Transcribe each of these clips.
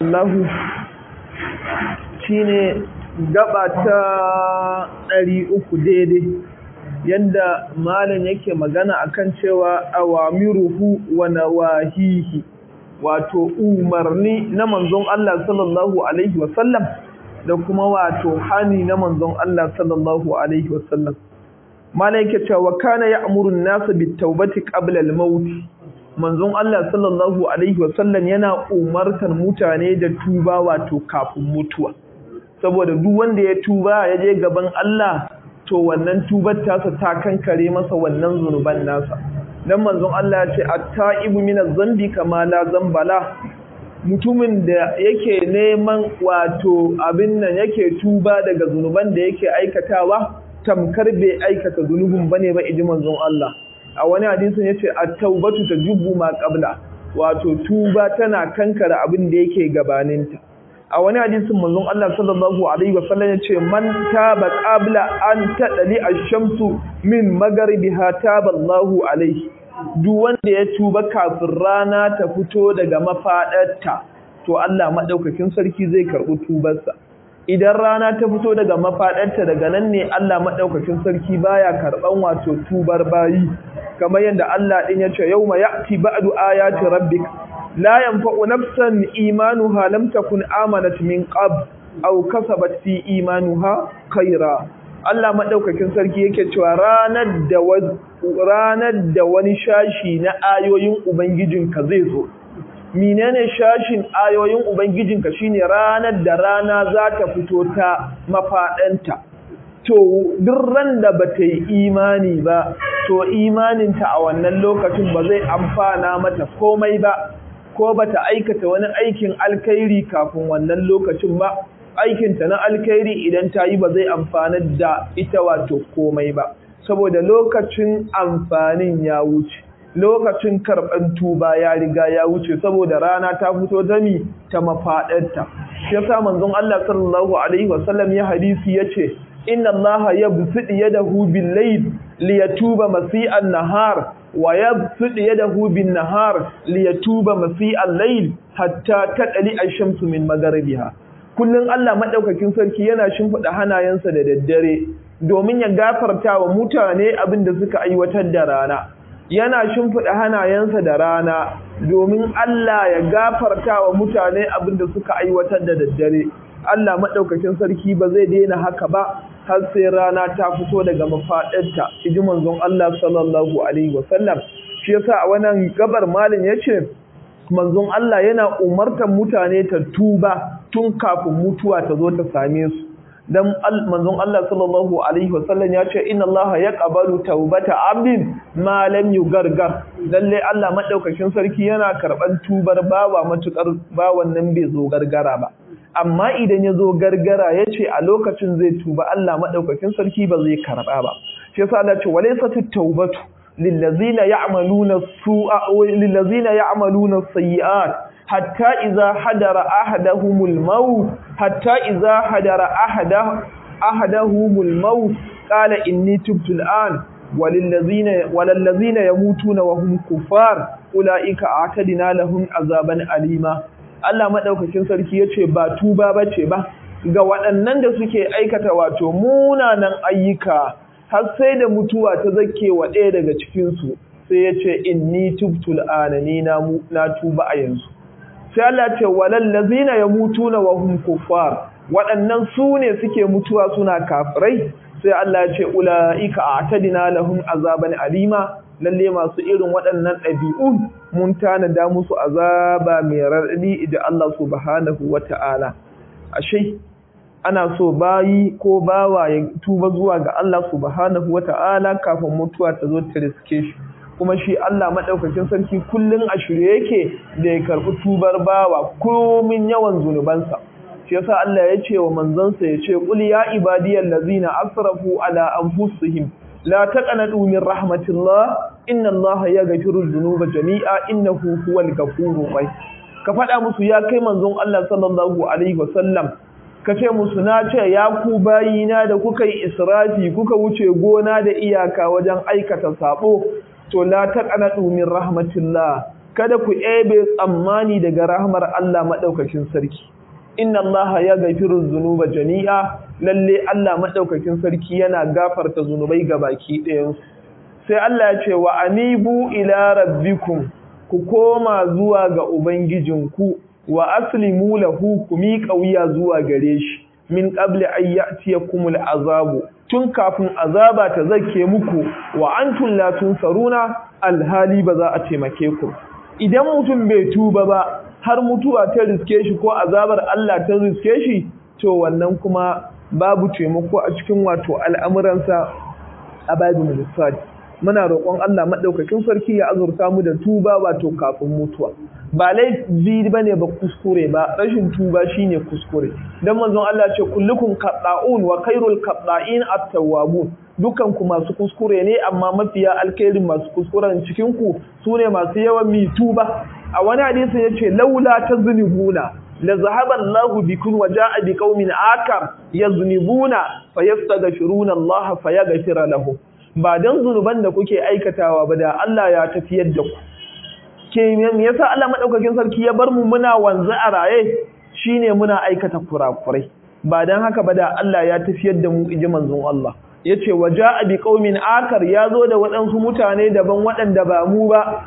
Allahu shine gaba ta ɗari uku daidai yadda malam yake magana akan cewa awamiruhu wa nawahihi wato umarni na manzon Allah sallallahu alaihi wasallam da kuma wato hani na manzon Allah sallallahu alaihi wasallam malam yake cewa kana ya'muru an-nasa bit-taubati qabla al-maut manzon Allah sallallahu alaihi wasallam yana umartar mutane da tuba wato kafin mutuwa saboda duk wanda ya tuba ya je gaban Allah to wannan tubar tasa ta kankare masa wannan zunuban nasa dan manzon Allah ya ce at-ta'ibu min az-zambi kama la zambala mutumin da yake neman wato abin nan yake tuba daga zunuban da yake aikatawa tamkar bai aikata zunubin bane ba iji manzon Allah a wani hadisin yace at-taubatu tajubbu ma qabla wato tuba tana kankara abin da yake gabaninta a wani hadisin manzon Allah sallallahu alaihi wasallam yace man taba qabla an tadali ash-shamsu min magharibiha taba Allahu alaihi duk wanda ya tuba kafin rana ta fito daga mafadarta to Allah madaukakin sarki zai karbi tubarsa idan rana ta fito daga mafadarta daga nan ne Allah madaukakin sarki baya karban wato tubar bayi kamar yadda Allah din ya ce yauma ya'ti ba'du ayati rabbik la yanfa'u nafsan imanuha lam takun amanat min qab aw kasabat fi imanuha khaira Allah madaukakin sarki yake cewa ranar da ranar da wani shashi na ayoyin ubangijinka zai zo menene shashin ayoyin ubangijinka shine ranar da rana za ta fito ta mafadanta to duk ran da bata yi imani ba to imaninta a wannan lokacin ba zai amfana mata komai ba ko bata aikata wani aikin alkhairi kafin wannan lokacin ba aikinta na alkhairi idan ta yi ba zai amfanar da ita wato komai ba saboda lokacin amfanin ya wuce lokacin karɓar tuba ya riga ya wuce saboda rana ta fito dami ta mafaɗarta shi yasa manzon Allah sallallahu alaihi wasallam ya hadisi yace inna Allah yabsutu yadahu bil layl liyatuba masi'an nahar wa yabsutu yadahu bin nahar liyatuba masi'al layl hatta tadli ash-shamsu min magharibiha kullun Allah madaukakin sarki yana shimfida hanayensa da daddare domin ya gafarta wa mutane abin da suka aiwatar da rana yana shimfida hanayensa da rana domin Allah ya gafarta wa mutane abin da suka aiwatar da daddare Allah madaukakin sarki ba zai daina haka ba har sai rana ta fito daga mafaɗarta iji manzon Allah sallallahu alaihi wasallam shi yasa a wannan gabar malin yace manzon Allah yana umartar mutane ta tuba tun kafin mutuwa ta zo ta same su dan manzon Allah sallallahu alaihi wasallam ya ce inna Allah yaqbalu taubata abdin ma lam yugargar lalle Allah madaukakin sarki yana karban tubar bawa matukar bawan nan bai zo gargara ba amma idan ya zo gargara ya ce a lokacin zai tuba Allah maɗaukakin sarki ba zai karɓa ba shi yasa Allah ce walaysatu tawbatu lillazina ya'maluna su'a lillazina ya'maluna sayyi'at hatta idza hadara ahaduhumul maut hatta idza hadara ahada ahaduhumul maut qala inni tubtu al'an walillazina walallazina yamutuna wa hum kuffar ulaika a'tadina lahum azaban alima Allah maɗaukakin sarki ya ce ba tuba ba ce ba ga waɗannan da suke aikata wato munanan ayyuka har sai da mutuwa ta zake wa ɗaya daga cikinsu sai ya ce inni tubtul ana ni na tuba a yanzu sai Allah ce walallazina yamutuna wa hum kuffar waɗannan su ne suke mutuwa suna kafirai sai Allah ya ce ulaika a'tadina lahum azaban alima lalle masu irin waɗannan ɗabi'un mun tanada musu azaba mai raɗaɗi da Allah subhanahu wata'ala ashe ana so bayi ko bawa ya tuba zuwa ga Allah subhanahu wata'ala kafin mutuwa ta zo ta riske shi kuma shi Allah madaukakin sarki kullun a shirye yake da ya karɓi tubar bawa komin yawan zunubansa shi yasa Allah ya ce wa manzansa ya ce qul ya ibadiyal ladzina asrafu ala anfusihim لا تقنطوا من رحمة الله إن الله يغفر الذنوب جميعا إنه هو الغفور الرحيم ka faɗa musu ya kai manzon Allah sallallahu alaihi wasallam ka ce musu na ce ya ku bayina da kuka yi israfi kuka wuce gona da iyaka wajen aikata sabo to la taqnatu min rahmatillah kada ku ebe tsammani daga rahmar Allah madaukakin sarki inna Allah ya gafiru zunuba jami'a lalle Allah madaukakin sarki yana gafarta zunubai baki ɗayan sai Allah ya ce wa anibu ila rabbikum ku koma zuwa ga ubangijinku wa aslimu lahu ku miƙa wuya zuwa gare shi min qabli an ya'tiyakumul azabu tun kafin azaba ta zake muku wa antum la tunsaruna alhali ba za a taimake ku idan mutum bai tuba ba har mutuwa ta riske shi ko azabar Allah ta riske shi to wannan kuma babu taimako a cikin wato al'amuransa a babin lissafi muna roƙon Allah maɗaukakin sarki ya azurta mu da tuba wato kafin mutuwa ba laifi bane ba kuskure ba rashin tuba shine kuskure dan manzon Allah ce kullukum qadda'un wa khairul qadda'in at-tawwabun dukan ku masu kuskure ne amma mafiya alkhairin masu kuskuren cikin ku sune masu yawan mi tuba a wani hadisi yace laula taznibuna la zahaba Allahu bikum wa ja'a biqaumin akar yaznibuna fayastaghfiruna Allah fayaghfira lahum ba dan zunuban da kuke aikatawa ba da Allah ya tafiyar da ku ke me yasa Allah madaukakin sarki ya bar mu muna wanzu a raye shine muna aikata kurakurai ba dan haka ba da Allah ya tafiyar da mu iji manzon Allah yace waja'a bi qaumin akar yazo da waɗansu mutane daban waɗanda ba mu ba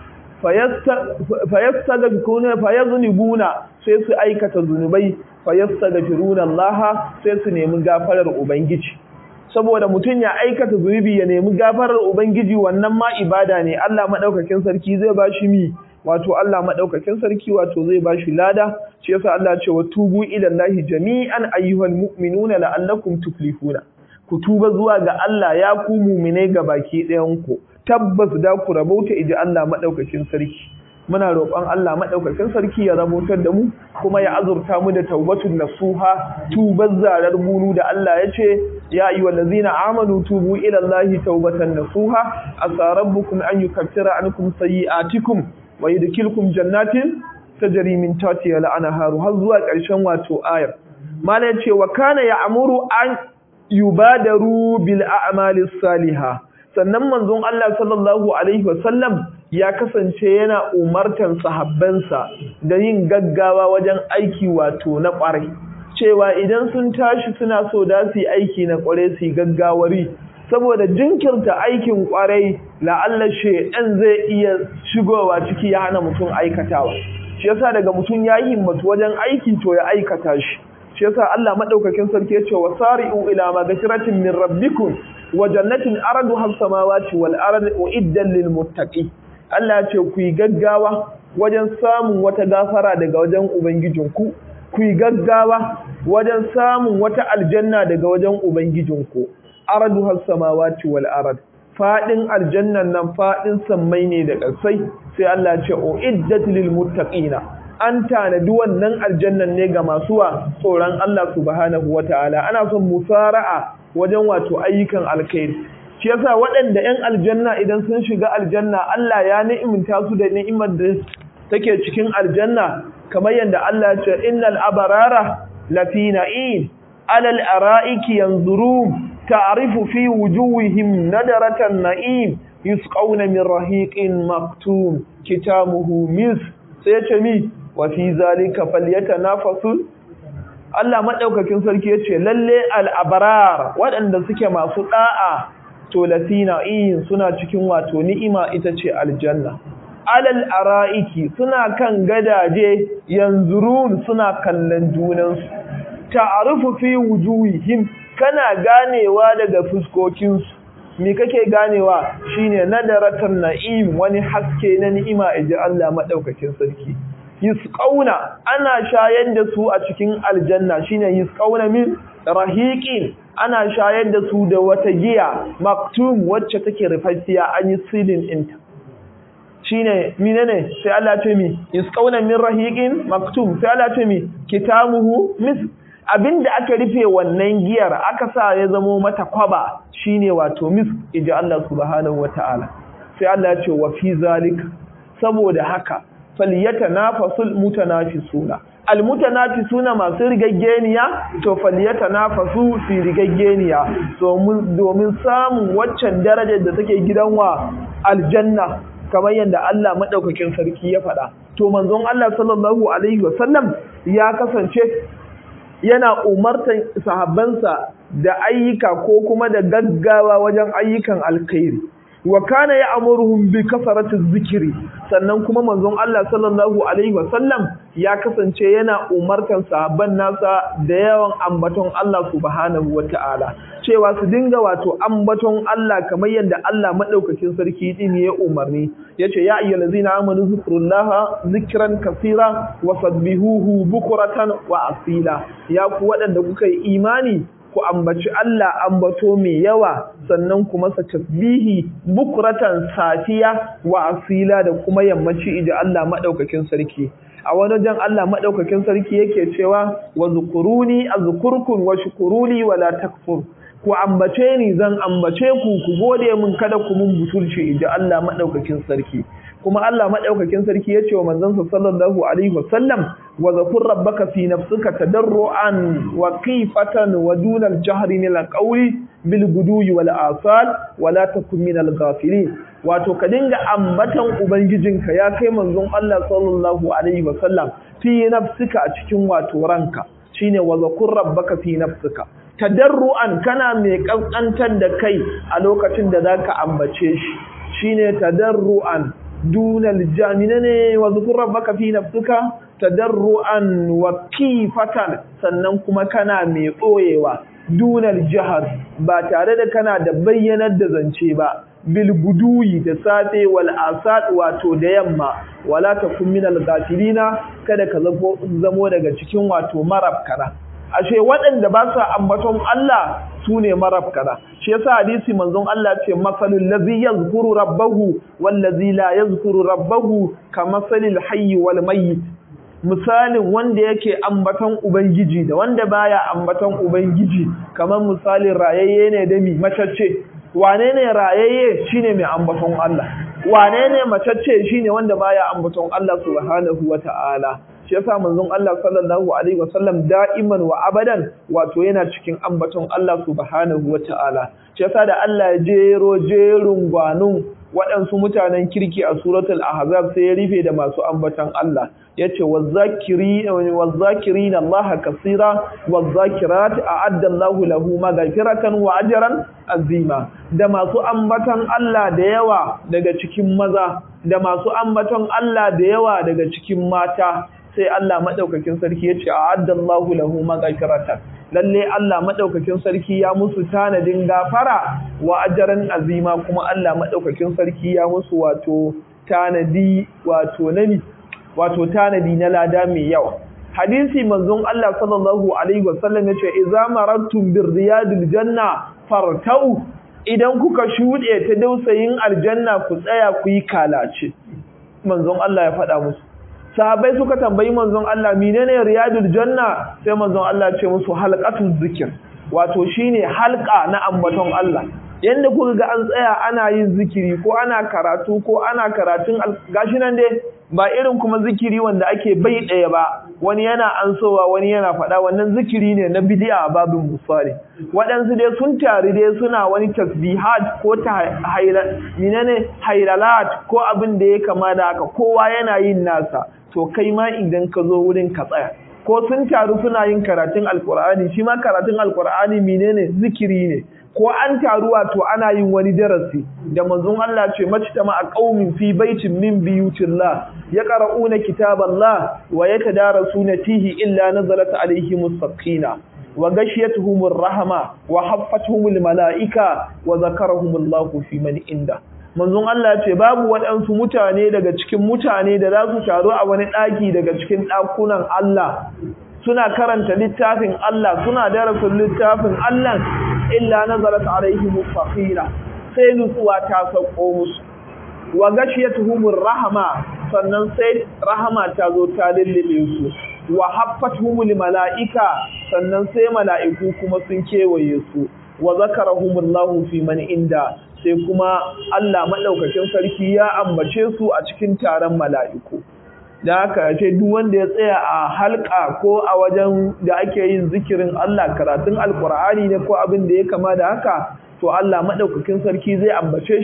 fayastaghfiruna fayaznibuna sai su aikata zunubai fayastaghfiruna Allah sai su nemi gafarar ubangiji saboda mutum ya aikata zunubi ya nemi gafarar ubangiji wannan ma ibada ne Allah madaukakin sarki zai bashi mi wato Allah madaukakin sarki wato zai bashi lada shi yasa Allah ce wa tubu ila Allah jami'an ayyuhal mu'minuna la'allakum tuflihuna ku tuba zuwa ga Allah ya ku mu'mine ga baki ɗayan ku tabbas da ku rabauta iji Allah madaukakin sarki muna roƙon Allah madaukakin sarki ya rabautar da mu kuma ya azurta mu da taubatun nasuha tubar zarar bulu da Allah ya ce ya ayyuhal ladzina amanu tubu ila Allahi taubatan nasuha asa rabbukum an yukaffira ankum sayi'atikum wa yudkhilukum jannatin tajri min tahtiha al-anharu har zuwa ƙarshen wato ayar malam ce wa kana ya'muru an yubadaru bil a'mali salihah sannan manzon Allah sallallahu alaihi wasallam ya kasance yana umartan sahabbansa da yin gaggawa wajen aiki wato na ƙwarai cewa idan sun tashi suna so da su yi aiki na ƙwarai su yi gaggawari saboda jinkirta aikin ƙwarai la'alla shedan zai iya shigowa ciki ya hana mutum aikatawa shi yasa daga mutum ya yi himmatu wajen aiki to ya aikata shi shi yasa Allah madaukakin sarki ya ce wasari'u ila magfiratin min rabbikum wa jannatin arduha as-samawati wal ardu uiddan lil muttaqin Allah ya ce ku yi gaggawa wajen samun wata gafara daga wajen ubangijinku ku yi gaggawa wajen samun wata aljanna daga wajen ubangijinku arduha as-samawati wal ard fadin aljannan nan fadin sammai ne da ƙasai sai Allah ya ce uiddat lil muttaqina an tanadi wannan aljannan ne ga masu wa tsoron Allah subhanahu wataala ana son musara'a wajen wato ayyukan alkhairi shi yasa waɗanda 'yan aljanna idan sun shiga aljanna Allah ya ni'imta su da ni'imar da take cikin aljanna kamar yadda Allah ya ce innal abarara lafi na'im alal ara'iki yanzurun ta'rifu fi wujuhihim nadaratan na'im yusqawna min rahiqin maktum kitamuhu mis sai ya ce mi wa fi zalika falyatanafasul Allah maɗaukakin sarki ya ce lalle al'abarar waɗanda suke masu ɗa'a to latina iyin suna cikin wato ni'ima ita ce aljanna. Alal ara'iki suna kan gadaje yanzurun suna kallon junansu. Ta'arufu fi wujuhihim kana ganewa daga fuskokinsu. Me kake ganewa shine nadaratan na'im wani haske na ni'ima iji Allah maɗaukakin sarki. yusqauna ana shayar da su a cikin aljanna shine yusqauna min rahiqin ana shayar da su da wata giya maktum wacce take rufaffiya an yi silin ɗinta shine menene sai Allah ce mi yusqauna min rahiqin maktum sai Allah ce mi kitamuhu mis abinda aka rufe wannan giyar aka sa ya zamo mata kwaba shine wato mis iji Allah subhanahu wataala sai Allah ya ce wa fi zalika saboda haka falyatanafasul mutanafisuna almutanafisuna masu rigaggeniya to falyatanafasu fi rigaggeniya domin domin samun waccan darajar da take gidan wa aljanna kamar yadda Allah madaukakin sarki ya faɗa to manzon Allah sallallahu alaihi wasallam ya kasance yana umartan sahabbansa da ayyuka ko kuma da gaggawa wajen ayyukan alkhairi wa kana ya'muruhum bi kasarati zikiri sannan kuma manzon Allah sallallahu alaihi wasallam ya kasance yana umartan sahabban nasa da yawan ambaton Allah subhanahu wata'ala cewa su dinga wato ambaton Allah kamar yadda Allah madaukakin sarki din ya umarni yace ya ayyuhallazina amanu zikrullaha zikran kaseera wa sabbihuhu bukratan wa asila ya ku waɗanda kuka yi imani ku ambaci Allah ambato mai yawa sannan kuma sa tasbihi bukratan safiya wa asila da kuma yammaci ija Allah madaukakin sarki a wani wajen Allah madaukakin sarki yake cewa wa zukuruni azkurkum wa shukuruli wala takfur ku ambace ni zan ambace ku ku gode min kada ku mun butulci ija Allah madaukakin sarki kuma Allah madaukakin sarki yace wa manzon sallallahu alaihi wasallam wa zakur rabbaka fi nafsika tadarruan wa qifatan wa duna al-jahri min al-qawli bil guduyi wal asal wa la takun min al-ghafilin wato ka dinga ambatan ubangijinka ya kai manzon Allah sallallahu alaihi wasallam fi nafsika a cikin wato ranka shine wa zakur rabbaka fi nafsika tadarruan kana mai kankantar da kai a lokacin da zaka ambace shi shine tadarruan dunal jamina ne wa zukur rabbaka fi nafsuka tadarruan wa kifatan sannan kuma kana mai ɓoyewa dunal jihar ba tare da kana da bayyanar da zance ba bil guduyi da safe wal asad wato da yamma wala takun minal ghafilina kada ka zamo daga cikin wato marafkana ashe waɗanda ba sa ambaton Allah su ne marafkana shi yasa hadisi manzon Allah ce masalul ladzi yazkuru rabbahu wal ladzi la yazkuru rabbahu kamasalil hayyi wal mayyit misalin wanda yake ambaton ubangiji da wanda baya ambaton ubangiji kamar misalin rayayye ne da mi macacce wane ne rayayye shine mai ambaton Allah wane ne macacce shine wanda baya ambaton Allah subhanahu wata'ala shi yasa manzon Allah sallallahu alaihi wasallam da'iman wa abadan wato yana cikin ambaton Allah subhanahu wata'ala shi yasa da Allah ya jero jerun gwanun waɗansu mutanen kirki a suratul ahzab sai ya rufe da masu ambaton Allah yace wazakiri wazakirin Allah kaseera wazakirat a'adda Allah lahu maghfiratan wa ajran azima da masu ambaton Allah da yawa daga cikin maza da masu ambaton Allah da yawa daga cikin mata sai Allah madaukakin sarki yace a'adda Allah lahu maghfiratan lalle Allah madaukakin sarki ya musu tanadin gafara wa ajran azima kuma Allah madaukakin sarki ya musu wato tanadi wato nani wato tanadi na lada mai yawa hadisi manzon Allah sallallahu alaihi wasallam yace idza marattum bir riyadil janna fartau idan kuka shude ta dausayin aljanna ku tsaya ku yi kalace manzon Allah ya faɗa musu sahabbai suka tambayi manzon Allah menene riyadul janna sai manzon Allah ya ce musu halqatul zikir wato shine halqa na ambaton Allah yanda kuka ga an tsaya ana yin zikiri ko ana karatu ko ana karatun gashi nan dai ba irin kuma zikiri wanda ake bai ɗaya ba wani yana ansowa wani yana faɗa wannan zikiri ne na bidi'a a babin musali waɗansu dai sun tari dai suna wani tasbihat ko ta ne hailalat ko abin da ya kama da haka kowa yana yin nasa to kai ma idan ka zo wurin ka tsaya ko sun taru suna yin karatun alkur'ani shi ma karatun alkur'ani menene zikiri ne ko an taru wato ana yin wani darasi da manzon Allah ce majtama a qaumin fi baitin min biyutillah yaqra'una kitaballah wa yatadarasuna fihi illa nazalat alaihim as-sakina wa ghashiyatuhum ar-rahma wa haffatuhum al-mala'ika wa zakarahum Allahu fi man inda manzon Allah ce babu waɗansu mutane daga cikin mutane da za su taru a wani ɗaki daga cikin ɗakunan Allah suna karanta littafin Allah suna darasin littafin Allah illa nazarat alaihim faqila sai nutsuwa ta sauko musu wa gashiyatuhumur rahama sannan sai rahama ta zo ta lullube su wa haffatuhumul malaika sannan sai mala'iku kuma sun kewaye su wa zakarahumullahu fi man inda sai kuma Allah madaukakin sarki ya ambace su a cikin taron mala'iku da haka ce duk wanda ya tsaya a halka ko a wajen da ake yin zikirin Allah karatun alkur'ani ne ko abin da ya kama da haka to Allah madaukakin sarki zai ambace shi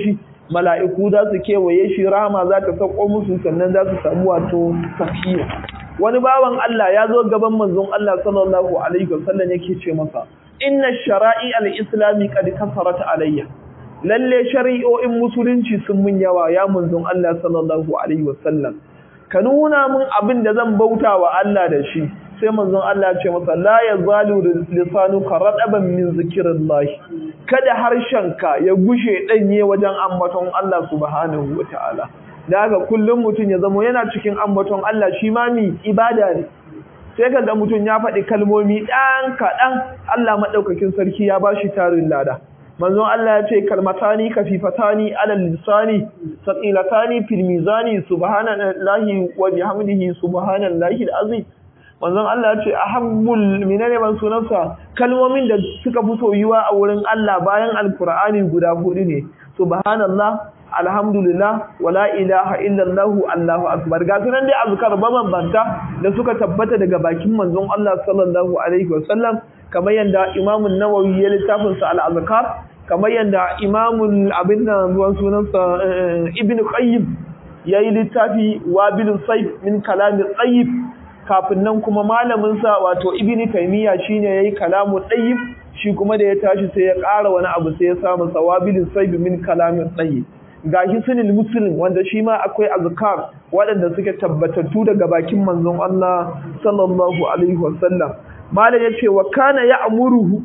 mala'iku za su kewaye shi rahama za ta sauko musu sannan za su samu wato safiya wani bawan Allah ya zo gaban manzon Allah sallallahu alaihi wasallam yake ce masa inna shara'i al-islami qad kafarat alayya lalle shari'o'in musulunci sun mun yawa ya manzon Allah sallallahu alaihi wasallam ka nuna min abin da zan bauta wa Allah da shi sai manzon Allah ce masa la yazalu lisanuka radaban min zikrillah kada harshenka ya gushe danye wajen ambaton Allah subhanahu wataala da haka kullum mutum ya zamo yana cikin ambaton Allah shi ma mi ibada ne sai kaga mutum ya faɗi kalmomi ɗan kaɗan Allah maɗaukakin sarki ya ba shi tarin lada manzon Allah ya ce kalmatani kafifatani alal lisani saqilatani fil mizani subhanallahi wa bihamdihi subhanallahi alazim manzon Allah ya ce ahabbul minane ban sunansa kalmomin da suka fi soyuwa a wurin Allah bayan alqur'ani guda hudu ne subhanallah alhamdulillah wala ilaha illallah allahu akbar ga sunan dai azkar mabambanta da suka tabbata daga bakin manzon Allah sallallahu alaihi wasallam kamar yanda Imam an-Nawawi ya littafin sa al-azkar kamar yanda Imam abin nan ruwan sunansa Ibn Qayyim yayi littafi Wabil Sayf min kalam tayyib kafin nan kuma malamin sa wato Ibn Taymiyyah shine yayi kalamu tayyib shi kuma da ya tashi sai ya ƙara wani abu sai ya samu sawabilin sayf min kalamin tayyib gashi sunan muslim wanda shi ma akwai azkar waɗanda suke tabbatattu daga bakin manzon Allah sallallahu alaihi wasallam malam yace wa kana ya'muruhu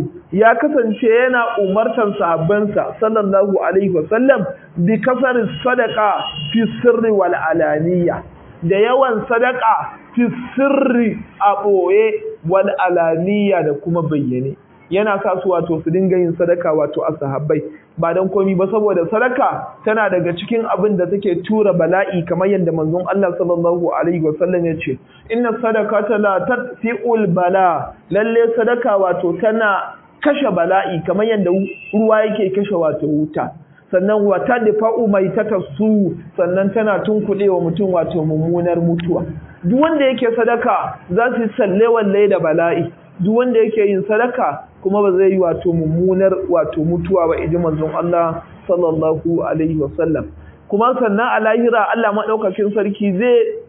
ya kasance yana umartar sahabbansa sallallahu alaihi wasallam bi kasar sadaqa fi sirri wal alaniya da yawan sadaka fi sirri a boye wal alaniya da kuma bayyane yana sa su wato su dinga yin sadaka wato a sahabbai ba dan komi ba saboda sadaka tana daga cikin abin da take tura bala'i kamar yadda manzon Allah sallallahu alaihi wasallam ya ce inna sadaqata la tatfi'ul bala lalle sadaka wato tana kashe bala'i kamar yadda ruwa yake kashe wato wuta sannan wata da fa'u mai su sannan tana tunkuɗe wa mutum wato mummunar mutuwa duk wanda yake sadaka za su salle walle da bala'i duk wanda yake yin sadaka kuma ba zai yi wato mummunar wato mutuwa ba iji manzon Allah sallallahu alaihi wasallam kuma sannan a lahira Allah madaukakin sarki zai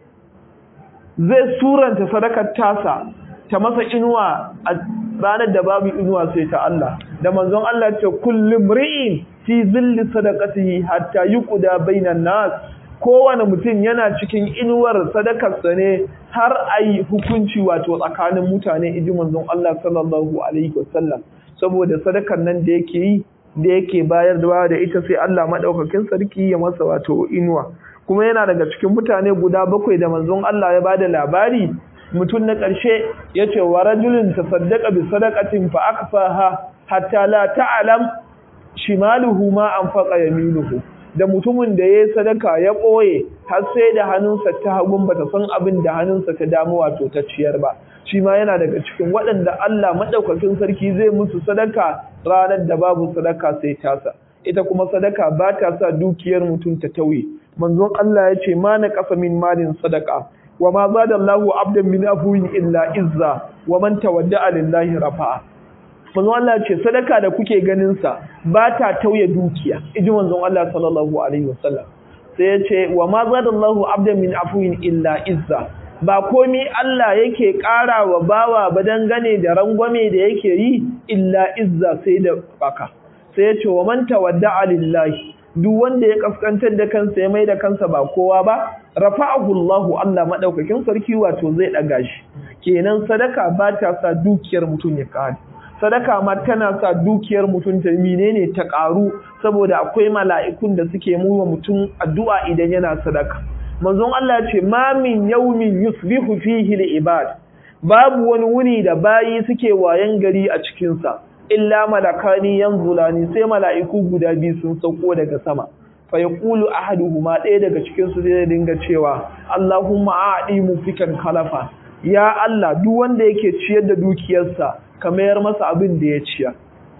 zai suranta sadakar tasa ta masa inuwa a ranar da babu inuwa sai ta Allah da manzon Allah ce kullum ri'in fi zilli sadaqatihi hatta yuqda bainan nas kowane mutum yana cikin inuwar sadakarsa ne har a yi hukunci wato tsakanin mutane iji manzon Allah sallallahu alaihi wasallam saboda sadakar nan da yake yi da yake bayar da ita sai Allah madaukakin sarki ya masa wato inuwa kuma yana daga cikin mutane guda bakwai da manzon Allah ya bada labari mutum na ƙarshe ya ce wa rajulin tasaddaqa bi sadaqatin fa akfaha hatta la ta'lam shimaluhu ma anfaqa yaminuhu da mutumin da ya yi sadaka ya ɓoye har sai da hannunsa ta hagun bata san abin da hannunsa ta damu wato ta ciyar ba shi ma yana daga cikin waɗanda Allah maɗaukakin sarki zai musu sadaka ranar da babu sadaka sai tasa ita kuma sadaka ba ta sa dukiyar mutum ta tauye manzon Allah ya ce ma na ƙasa min malin sadaka wa ma zada Allahu abdan min afuwin illa izza wa man tawadda'a lillahi rafa'a manzon Allah ce sadaka da kuke ganin sa ba ta tauye dukiya iji manzon Allah sallallahu alaihi wasallam sai ya ce wa ma zadallahu abdan min afuwin illa izza ba komi Allah yake ƙara wa bawa ba dangane da rangwame da yake yi illa izza sai da baka sai ya ce wa man tawadda'a lillahi duk wanda ya kaskantar da kansa ya mai da kansa ba kowa ba rafa'ahu Allahu Allah madaukakin sarki wato zai daga shi kenan sadaka ba ta sa dukiyar mutum ya kare sadaka ma tana sa dukiyar mutum ta menene ta karu saboda akwai mala'ikun da suke muwa mutum addu'a idan yana sadaka manzon Allah ya ce ma min yawmin yusbihu fihi al-ibad babu wani wuni da bayi suke wayan gari a cikin sa illa malakani yanzulani sai mala'iku guda biyu sun sauko daga sama fa yaqulu ahaduhuma ɗaya daga cikin su zai dinga cewa Allahumma a'di mufikan khalafa ya Allah duk wanda yake ciyar da dukiyarsa ka mayar masa abin da ya ciya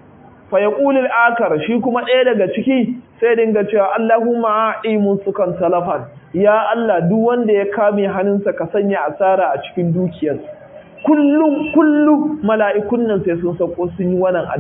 fa yaqulul akar shi kuma ɗaya daga ciki sai dinga cewa Allahumma a'i musukan salafan ya Allah duk wanda ya kame hannunsa ka sanya asara a cikin dukiyarsa kullum kullum mala'ikun nan sai sun sauko sun yi wannan addu'a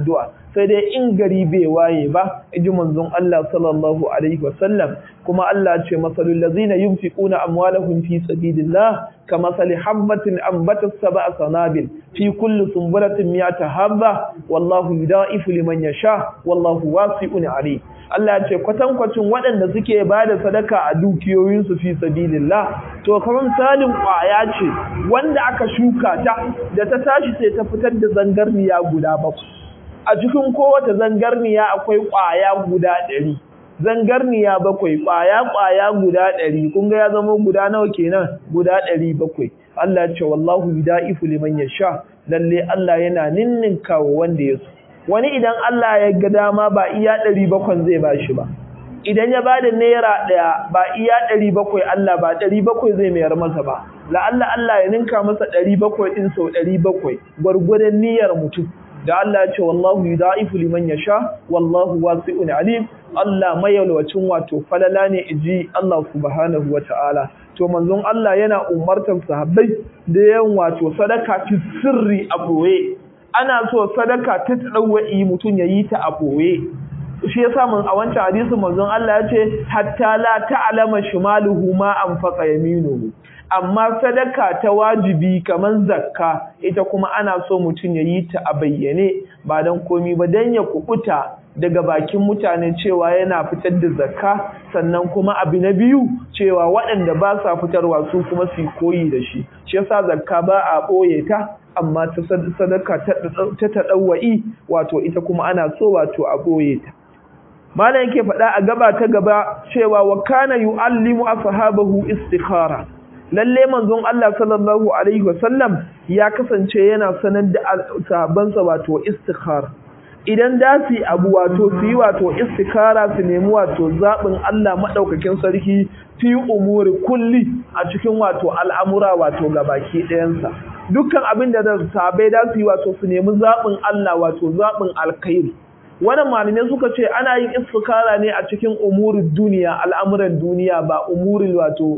sai dai in gari bai waye ba iji manzon Allah sallallahu alaihi wasallam kuma Allah ce masalul ladzina yunfiquna amwalahum fi sabilillah kamasali habbatin ambatat sab'a sanabil fi kulli sunbulatin mi'ata habba wallahu yudaifu liman yasha wallahu wasi'un alim Allah ce kwatankwacin waɗanda suke ba da sadaka a dukiyoyinsu fi sabilillah to kamar misalin ƙwaya ce wanda aka shuka ta da ta tashi sai ta fitar da zangarniya guda bakwai a cikin kowace zangarniya akwai ƙwaya guda ɗari zangarniya bakwai ƙwaya ƙwaya guda ɗari kun ga ya zama guda nawa kenan guda ɗari bakwai Allah ce wallahu yudaifu liman yasha lalle Allah yana ninninka wa wanda ya so wani idan Allah ya ga dama ba iya ɗari bakwai zai ba shi ba idan ya ba da naira ɗaya ba iya ɗari bakwai Allah ba ɗari bakwai zai mayar masa ba la'alla Allah ya ninka masa ɗari bakwai ɗin sau ɗari bakwai gwargwadon niyyar mutum da Allah ya ce wallahu yudaifu liman yasha wallahu wasi'un alim Allah mayalwacin wato falala ne iji Allah subhanahu wata'ala to manzon Allah yana umartar sahabbai da yan wato sadaka fi sirri a boye ana so sadaka ta tsawa'i mutum ya yi ta a boye shi yasa mun a wancan hadisi manzon Allah ya ce hatta la ta'lama shimaluhu ma anfaqa yaminuhu amma sadaka ta wajibi kaman zakka ita kuma ana so mutum ya yi ta a bayyane ba dan komi ba dan ya kubuta daga bakin mutane cewa yana fitar da zakka sannan kuma abu na biyu cewa waɗanda ba sa fitarwa su kuma su koyi da shi shi yasa zakka ba a ɓoye ta amma ta sadaka ta taɗawa'i wato ita kuma ana so wato a ɓoye ta malam yake faɗa a gaba ta gaba cewa wa kana yu'allimu ashabahu istikhara lalle manzon Allah sallallahu alaihi wasallam ya kasance yana sanar da sahabbansa wato istikhara idan da su abu wato su yi wato istikara su nemi wato zaɓin Allah maɗaukakin sarki fi umuri kulli a cikin wato al'amura wato gabaki ɗayansa dukkan abin da sabai da su yi wato su nemi zaɓin Allah wato zaɓin alkhairi wannan malamai suka ce ana yin istikara ne a cikin umurin duniya al'amuran duniya ba umurin wato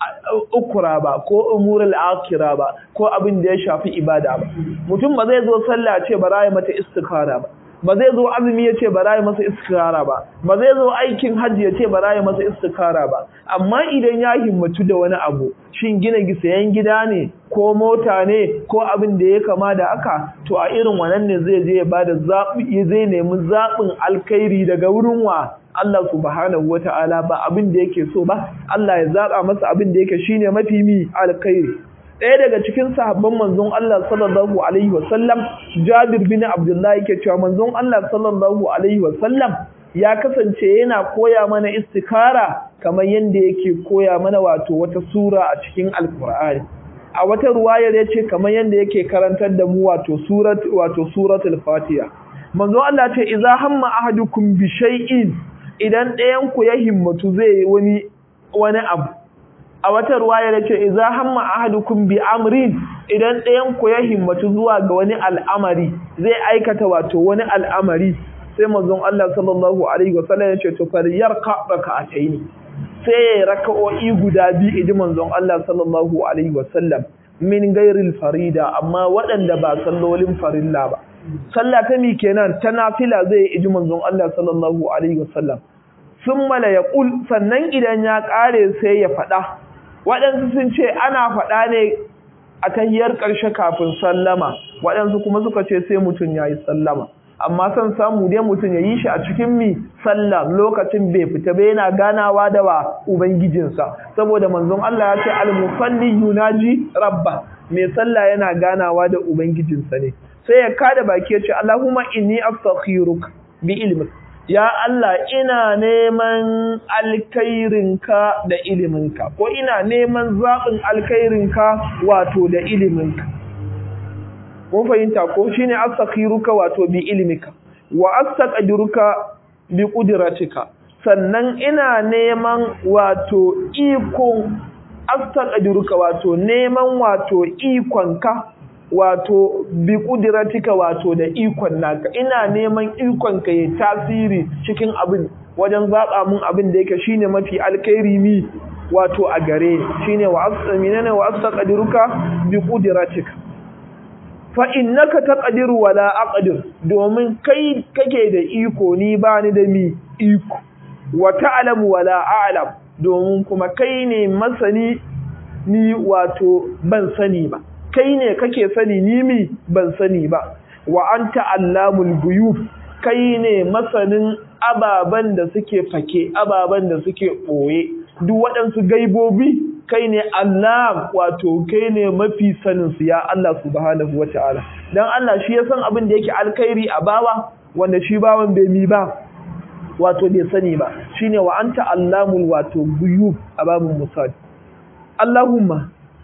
ukura ba ko umurul akira ba ko abin da ya shafi ibada ba mutum ba zai zo sallah ce ba ya mata istikara ba ba zai zo azumi ya ce ba ya masa istikara ba ba zai zo aikin hajji ya ce ba ya masa istikara ba amma idan ya himmatu da wani abu shin gina sayan gida ne ko mota ne ko abin da ya kama da aka to a irin wannan ne zai je ya bada zaɓi zai nemi zaɓin alkhairi daga wurin wa Allah subhanahu wata'ala ba abin da yake so ba Allah ya zaɓa masa abin da yake shine mafi mi alkhairi ɗaya daga cikin sahabban manzon Allah sallallahu alaihi wasallam Jabir bin Abdullah yake cewa manzon Allah sallallahu alaihi wasallam ya kasance yana koya mana istikara kamar yadda yake koya mana wato wata sura a cikin alkur'ani a wata ruwayar yace kamar yadda yake karantar da mu wato surat wato suratul fatiha manzon Allah ce idza hamma ahadukum bi shay'in idan ɗayan ku ya himmatu zai wani wani abu a wata ruwaya da ce idza hamma ahadukum bi amrin idan ɗayan ku ya himmatu zuwa ga wani al'amari zai aikata wato wani al'amari sai manzon Allah sallallahu alaihi wasallam ya ce to falyarka raka'ataini sai ya raka'o'i guda biyu idi manzon Allah sallallahu alaihi wasallam min gairil farida amma waɗanda ba sallolin farilla ba sallah ta mi kenan ta nafila zai iji manzon Allah sallallahu alaihi wasallam sun mala ya ƙul sannan idan ya ƙare sai ya faɗa waɗansu sun ce ana faɗa ne a tahiyar ƙarshe kafin sallama waɗansu kuma suka ce sai mutum ya yi sallama amma son samu dai mutum ya yi shi a cikin mi sallah lokacin bai fita ba yana ganawa da wa ubangijinsa saboda manzon Allah ya ce al-musalli yunaji rabba mai sallah yana ganawa da ubangijinsa ne sai ya kada baki ya ce Allahumma inni astakhiruka bi ilmik ya Allah ina neman alkhairinka da iliminka ko ina neman zaɓin alkhairinka wato da iliminka mun fahimta ko shine astakhiruka wato bi ilmika wa astaqdiruka bi qudratika sannan ina neman wato iko astaqdiruka wato neman wato ikonka wato bi kudiratika wato da ikon naka ina neman ikon ka ya tasiri cikin abin wajen zaba mun abin da yake shine mafi alkhairi mi wato a gare shine wa asminana wa astaqdiruka bi kudiratika fa innaka taqdiru wala aqdir domin kai kake da iko ni ba ni da mi iko wa ta'lamu wala a'lam domin kuma kai ne masani ni wato ban sani ba kai ne kake sani ni mi ban sani ba wa anta allamul ghuyub kai ne masanin ababen da suke fake ababen da suke ɓoye duk waɗansu gaibobi kai ne Allah wato kai ne mafi saninsu ya Allah subhanahu wa ta'ala don Allah shi ya san abin da yake alkhairi a bawa wanda shi bawan bai mi ba wato bai sani ba shine wa anta allamul wato guyub a babin musad Allahumma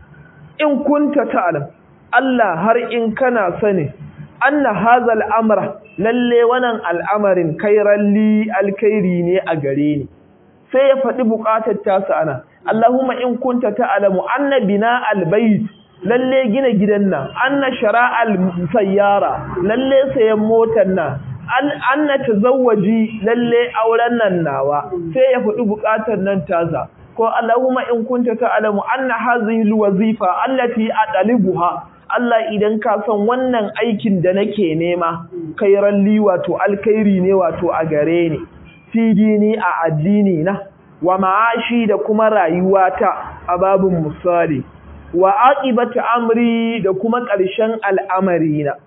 in kunta ta'lam Allah har in kana sani anna hazal amra lalle wannan al'amarin kairan li alkhairi ne a gare ni sai ya faɗi buƙatar tasa ana Allahumma in kunta ta'lamu anna bina albayt lalle gina gidan nan anna shara'al sayyara lalle sayan motar nan anna tazawwaji lalle auren nan nawa sai ya faɗi buƙatar nan tasa ko Allahumma in kunta ta'lamu anna hadhihi alwazifa allati adalibuha Allah idan ka san wannan aikin da nake nema kairan li wato alkhairi ne wato a gare ni fi dini a addini na wa ma'ashi da kuma rayuwata a babin misali wa aqibatu amri da kuma ƙarshen al'amari na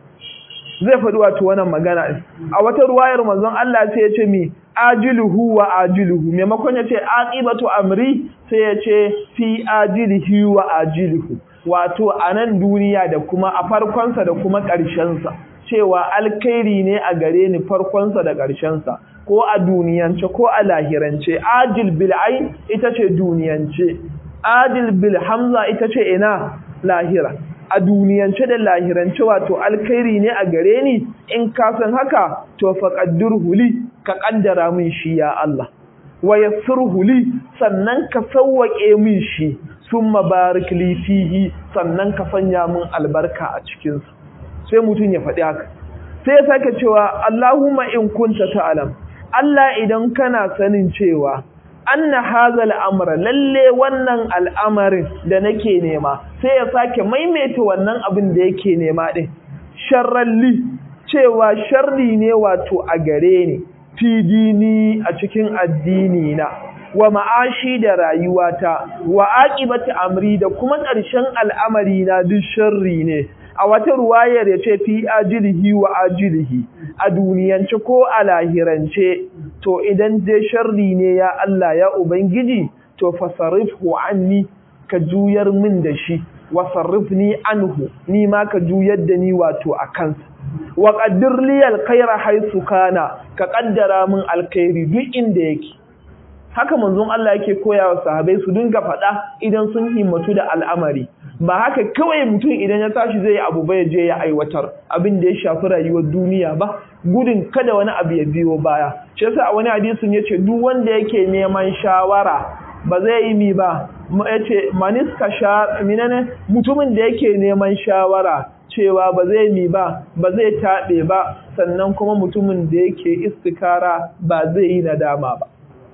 zai faɗi wato wannan magana a wata ruwayar manzon Allah sai ya ce mi ajiluhu wa ajiluhu maimakon ya ce aqibatu amri sai ya ce fi ajilihi wa ajiluhu wato a nan duniya da kuma a farkonsa da kuma ƙarshensa cewa alkhairi ne a gare ni farkonsa da ƙarshensa ko a duniyance ko a lahirance ajil bil ain ita ce duniyance ajil bil hamza ita ce ina lahira a duniyance da lahirance wato alkhairi ne a gare ni in ka san haka to faqaddirhu li ka kaddara min shi ya Allah wa yassirhu li sannan ka sawwake min shi summa barik li fihi sannan ka sanya min albarka a cikin sa sai mutun ya faɗi haka sai ya sake cewa Allahumma in kunta ta'lam Allah idan kana sanin cewa anna hadha al'amra lalle wannan al'amarin da nake nema sai ya sake maimaita wannan abin da yake nema din sharralli cewa sharri ne wato a gare ni fi dini a cikin addini na wa ma'ashi da rayuwata wa aqibati amri da kuma ƙarshen al'amari na duk sharri ne a wata ruwayar ya ce fi ajilihi wa ajilihi a duniyance ko a lahirance to idan dai sharri ne ya Allah ya ubangiji to fasarifhu anni ka juyar min da shi wa sarrifni anhu ni ma ka juyar da ni wato a kansa wa qaddir li alkhaira haythu kana ka kaddara min alkhairi duk inda yake haka manzon Allah yake koya wa sahabbai su dinga faɗa idan sun himmatu da al'amari ba haka kawai mutum idan ya tashi zai abu ba ya je ya aiwatar abin da ya shafi rayuwar duniya ba gudun kada wani abu ya biyo baya shi yasa a wani hadisin yace duk wanda yake neman shawara ba zai yi mi ba yace maniska sha minane mutumin da yake neman shawara cewa ba zai mi ba ba zai taɓe ba sannan kuma mutumin da yake istikara ba zai yi nadama ba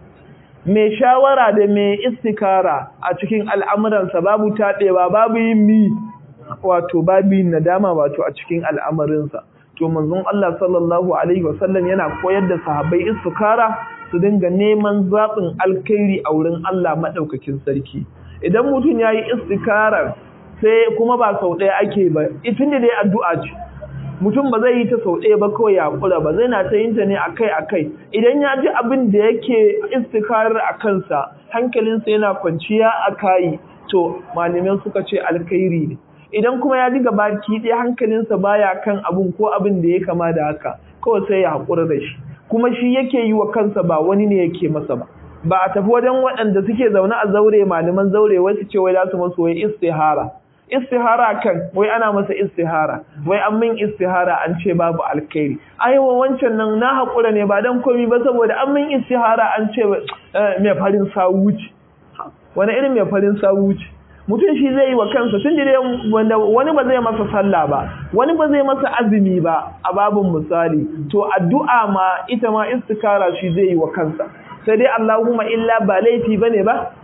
mai shawara da mai istikara a cikin al'amuransa babu taɗewa babu yin mi wato babu yin nadama wato a cikin al'amarinsa to manzon Allah sallallahu alaihi wasallam yana koyar da sahabbai istikara su dinga neman zaɓin alkhairi a wurin Allah maɗaukakin sarki idan mutum ya yi istikarar sai kuma ba sau ɗaya ake ba itin da dai addu'a ce mutum ba zai yi ta sau ɗaya ba kawai ya kula ba zai na ta yin ta ne akai akai idan ya ji abin da yake istikarar a kansa hankalinsa yana kwanciya a kayi to malamai suka ce alkhairi ne idan kuma ya ji gabaki ɗaya hankalinsa baya kan abun ko abin da ya kama da haka kawai sai ya haƙura da shi kuma shi yake yi wa kansa ba wani ne yake masa ba ba a tafi wajen waɗanda suke zaune a zaure malaman zaure wai su ce wai za su masu wai istihara istihara kan wai ana masa istihara wai an min istihara an ce babu alkhairi ai wancan nan na haƙura ne ba dan komi ba saboda an min istihara an ce mai farin sawu ce wani irin mai farin sawu ce mutum shi zai yi wa kansa tun dai wanda wani ba zai masa sallah ba wani ba zai masa azumi ba a babin misali to addu'a ma ita ma istikara shi zai yi wa kansa sai dai Allahumma illa ba laifi bane ba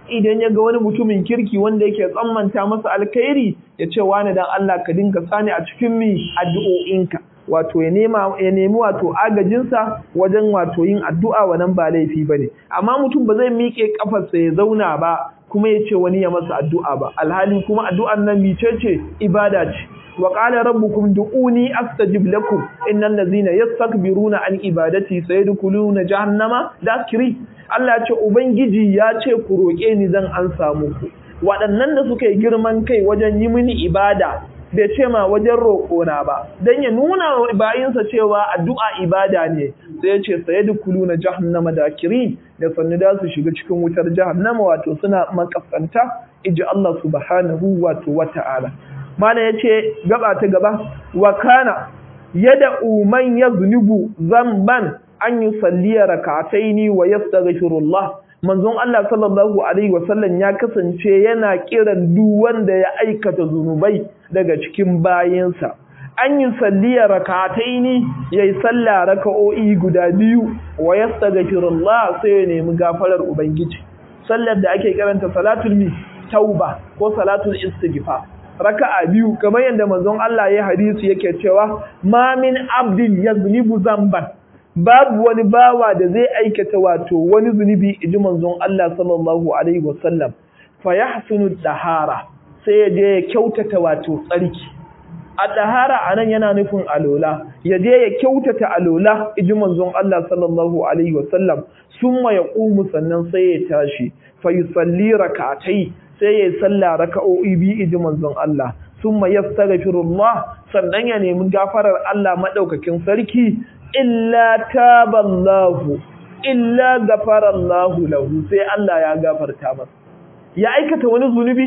idan ya ga wani mutumin kirki wanda yake tsammanta masa alkhairi ya ce wani dan Allah ka dinga sani a cikin mi addu'o'inka wato ya nema ya nemi wato agajinsa wajen wato yin addu'a wannan ba laifi bane amma mutum ba zai miƙe kafarsa ya zauna ba kuma ya ce wani ya masa addu'a ba alhali kuma addu'an nan micece ibada ce wa qala rabbukum du'uni astajib lakum innal ladzina yastakbiruna an ibadati sayadkhuluna jahannama dakiri Allah ya ce ubangiji ya ce ku roƙe ni zan an samu ku waɗannan da suka yi girman kai wajen yi mini ibada bai ce ma wajen roƙona ba don ya nuna wa bayinsa cewa addu'a ibada ne sai ya ce saye da kulu na jahannama da kiri da sannu da su shiga cikin wutar jahannama wato suna makasanta iji Allah subhanahu wato wata'ala mana ya ce gaba ta gaba wa kana yada uman ya zunubu zamban an yi salliya rakataini wa yastaghfirullah manzon Allah sallallahu alaihi wasallam ya kasance yana kiran duk wanda ya aikata zunubai daga cikin bayansa an yi salliya rakataini yayi sallah raka'o'i guda biyu wa yastaghfirullah sai ya nemi gafarar ubangiji sallar da ake karanta salatul mi tauba ko salatul istighfar raka'a biyu kamar yadda manzon Allah ya hadisi yake cewa ma min abdin yazlibu zamban babu wani bawa da zai aikata wato wani zunubi iji manzon Allah sallallahu alaihi wasallam fa yahsunu dahara sai ya je ya kyautata wato tsarki a dahara anan yana nufin alola ya je ya kyautata alola iji manzon Allah sallallahu alaihi wasallam summa yaqumu sannan sai ya tashi fa yusalli rak'atai sai ya salla raka'o'i bi iji manzon Allah summa yastaghfirullah sannan ya nemi gafarar Allah madaukakin sarki illa taballahu illa gafarallahu lahu sai Allah ya gafarta masa ya aikata wani zunubi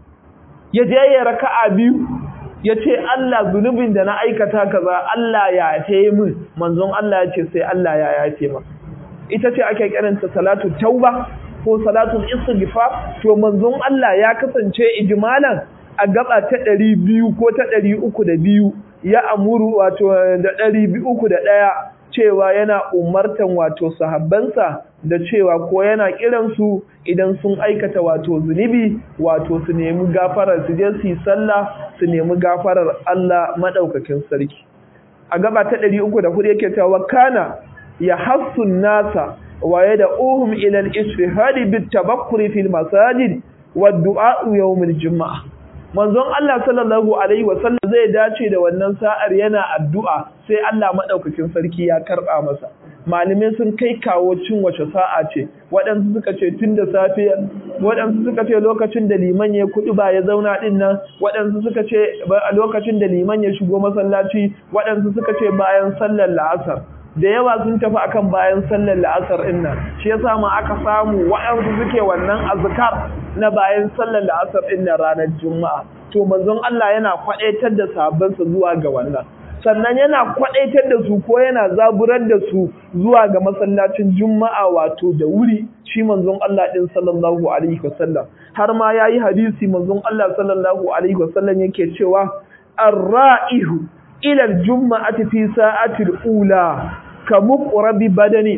ya je ya raka'a biyu ya ce Allah zunubin da na aikata kaza Allah ya yafe min manzon Allah ya ce sai Allah ya yafe masa ita ce ake kiranta salatu tauba ko salatul istighfar to manzon Allah ya kasance ijmalan a gaba ta ɗari biyu ko ta ɗari uku da biyu ya amuru wato da ɗari uku da ɗaya cewa yana umartan wato sahabbansa da cewa ko yana kiransu idan sun aikata wato zunubi wato su nemi gafarar su je su yi sallah su nemi gafarar Allah madaukakin sarki a gaba ta ɗari uku da hudu yake cewa kana ya hassun nasa wa ya da uhum ila al-istihadi bit tabakkuri fil masajid wa du'a yawmil juma'a manzon Allah sallallahu alaihi wasallam zai dace da wannan sa'ar yana addu'a sai Allah madaukakin sarki ya karba masa malumin sun kai kawo cin wace sa'a ce waɗansu suka ce tun da safe waɗansu suka ce lokacin da liman ya kuɗi ba ya zauna ɗin nan waɗansu suka ce a lokacin da liman ya shigo masallaci waɗansu suka ce bayan sallar la'asar da yawa sun tafi akan bayan sallar la'asar ɗin nan shi yasa ma aka samu waɗansu suke wannan azkar na bayan sallar la'asar ɗin nan ranar juma'a to manzon Allah yana kwaɗaitar da sahabbansa zuwa ga wannan sannan yana kwaɗaitar da su ko yana zaburar da su zuwa ga masallacin juma'a wato da wuri shi manzon Allah ɗin sallallahu alaihi wasallam har ma yayi hadisi manzon Allah sallallahu alaihi wasallam yake cewa ar-ra'ihu ila al-jum'ati fi sa'atil ula ka muqrabi badani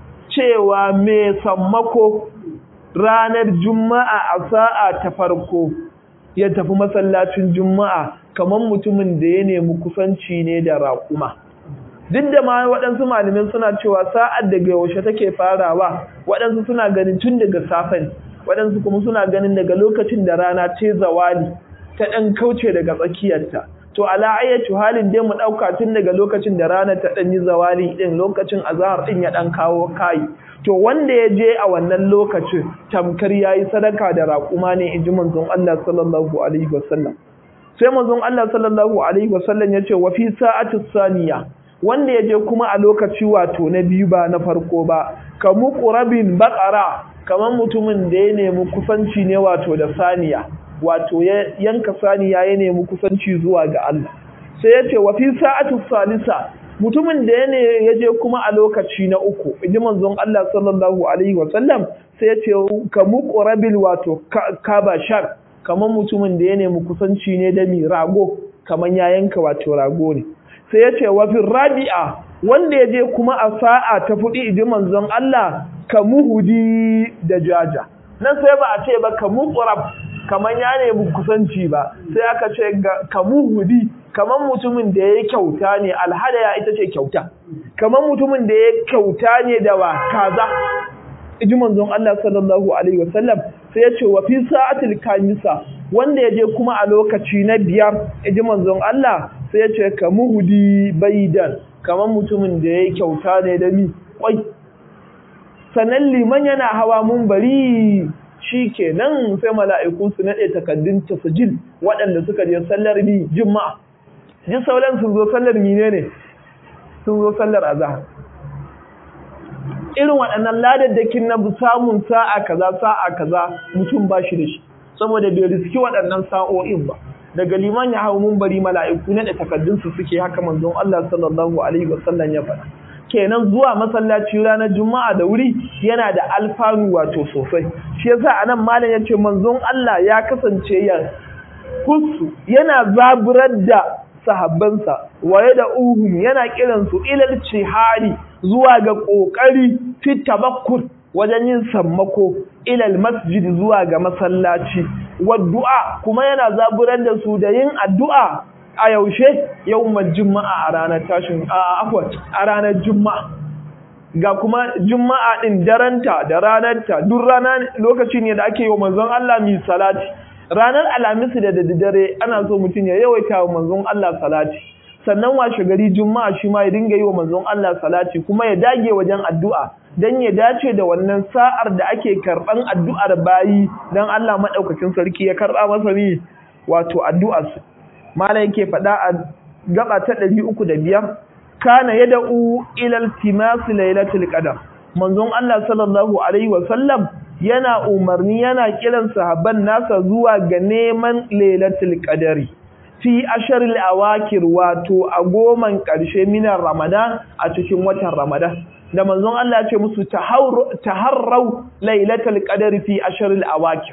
cewa me sammako ranar juma'a a sa'a ta farko ya tafi masallacin juma'a kamar mutumin da ya nemi kusanci ne da raƙuma duk da ma waɗansu malamin suna cewa sa'ad daga yaushe take farawa waɗansu suna ganin tun daga safen waɗansu kuma suna ganin daga lokacin da rana ce zawali ta ɗan kauce daga tsakiyarta to ala ayyatu halin dai mu ɗauka tun daga lokacin da rana ta ɗan yi zawali ɗin lokacin azahar ɗin ya ɗan kawo kayi to wanda ya je a wannan lokacin tamkar ya yi sadaka da raƙuma ne in ji manzon Allah sallallahu alaihi wasallam sai manzon Allah sallallahu alaihi wasallam ya ce wa fi sa'ati saniya wanda ya je kuma a lokaci wato na biyu ba na farko ba ka muqrabin baqara kamar mutumin da ya nemi kusanci ne wato da saniya wato ya yanka saniya ya nemi kusanci zuwa ga Allah sai ya ce wa fi sa'ati salisa mutumin da ya ne ya je kuma a lokaci na uku inji manzon Allah sallallahu alaihi wasallam sai ya ce ka muqrabil wato kaba shar kamar mutumin da ya nemi kusanci ne da mi rago kamar ya yanka wato rago ne sai ya ce wa fi rabi'a wanda ya je kuma a sa'a ta fudi inji manzon Allah ka muhudi da jaja nan sai ba a ce ba ka muqrab kaman ya nemi kusanci ba sai aka ce ka muhudi kaman mutumin da ya kyauta ne alhadaya ita ce kyauta kaman mutumin da ya kyauta ne da wa kaza iji manzon Allah sallallahu alaihi wasallam sai ya ce wa fi sa'atil kamisa wanda ya je kuma a lokaci na biyar iji manzon Allah sai ya ce ka muhudi baidan kaman mutumin da ya kyauta ne da mi kwai sannan liman yana hawa mun bari shi kenan sai mala'iku su naɗe takaddun tasajil waɗanda suka je sallar bi juma'a ji sauran sun zo sallar mine ne sun zo sallar azahar irin waɗannan ladaddakin na samun sa'a kaza sa'a kaza mutum ba shi da shi saboda bai riski waɗannan sa'o'in ba daga liman ya hau mun bari mala'iku naɗe takaddun su suke haka manzon Allah sallallahu alaihi wasallam ya faɗa kenan zuwa masallaci ranar juma'a da wuri yana da alfanu wato sosai shi yasa anan malam yace manzon Allah ya kasance ya kusu yana zaburar da sahabbansa waye da uhum yana kiran su ilal cihari zuwa ga kokari fi tabakkur wajen yin sammako ilal masjid zuwa ga masallaci wa du'a kuma yana zaburar da su da yin addu'a a yaushe yawmal juma'a a ranar tashin afwan a ranar juma'a ga kuma juma'a din daranta da ranarta duk rana lokaci ne da ake yi wa manzon Allah mi salati ranar alhamis da daddare ana so mutum ya yawaita wa manzon Allah salati sannan washe gari juma'a shi ma ya dinga yi wa manzon Allah salati kuma ya dage wajen addu'a dan ya dace da wannan sa'ar da ake karban addu'ar bayi dan Allah madaukakin sarki ya karba masa ni wato addu'ar su mala yake faɗa a gaba ta ɗari uku da biyar kana ya da'u ilal timasi lailatul qadar manzon Allah sallallahu alaihi wasallam yana umarni yana kiran sahabban nasa zuwa ga neman lailatul qadari fi asharil awakir wato a goman ƙarshe minar ramadan a cikin watan ramadan da manzon Allah ya ce musu taharrau lailatul qadari fi asharil awakir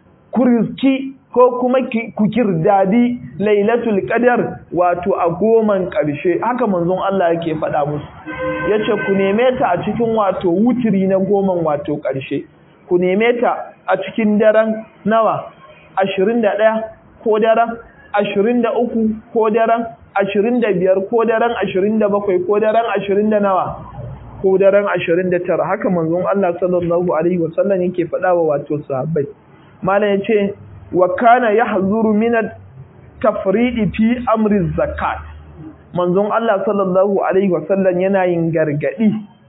kuriski ko kuma ku kirdadi lailatul qadar wato a goman ƙarshe haka manzon Allah yake faɗa musu yace ku neme ta a cikin wato wutiri na goman wato ƙarshe ku neme ta a cikin daren nawa 21 ko daren 23 ko daren 25 ko daren 27 ko daren 20 da nawa ko daren 29 haka manzon Allah sallallahu alaihi wasallam yake faɗa wa wato sahabbai malam yace wa kana yahzuru min tafridi fi amri zakat manzon Allah sallallahu alaihi wasallam yana yin gargadi